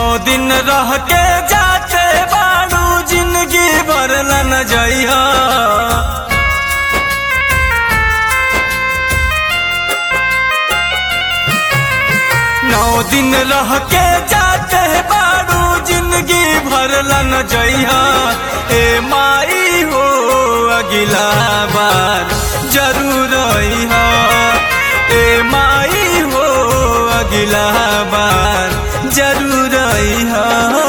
दिन रह के जाते बाड़ू जिंदगी भर न जइहा नौ दिन रह के जाते बाड़ू जिंदगी भर न जइहा ए माई हो अगिला बार जरूर अइहा ए माई हो अगिला बार जरूर अइहा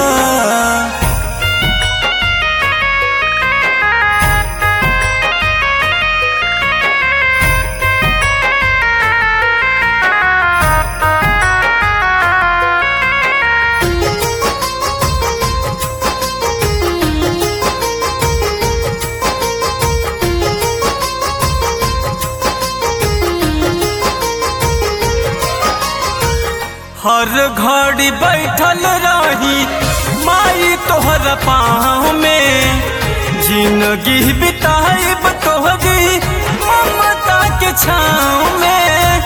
हर घड़ी बैठल रही माई तोहर पाँव में जिंदगी बिताइब तोहरी ममता के छाँव में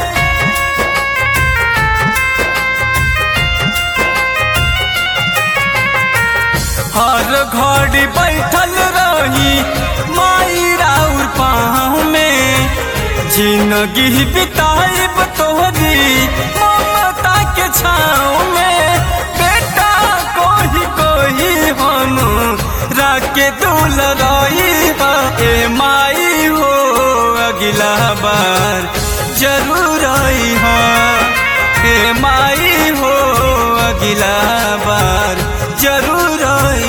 हर घड़ी बैठल रही माई राउर पाँव में जिंदगी बिताइब तोहरी ममता के छाँव में बेटा कोही कोही हम राके दूल रही ए माई हो अगिला बार जरूर आई ए माई हो अगिला बार जरूर आई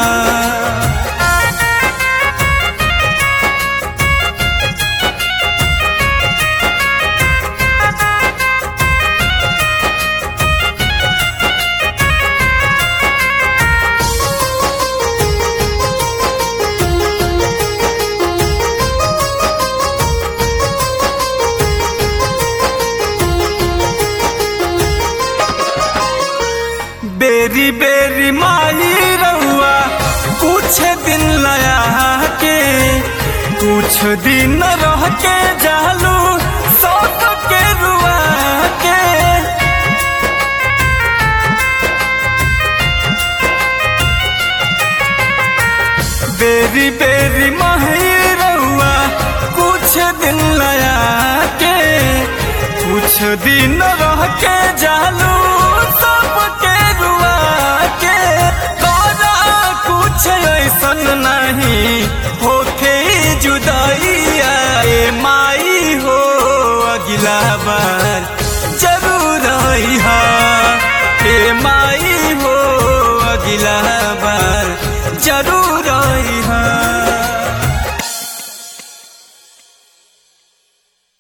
बेरी बेरी माही रहुआ कुछ दिन लया के कुछ दिन रह के जालू सब के रुआ के बेरी बेरी माही रहुआ कुछ दिन लया के कुछ दिन रह के जालू सब के रुआ के तोरा कुछ ऐसन नहीं होके जुदाइया ए माई हो अगिला बार जरूर अइहा ए माई हो अगिला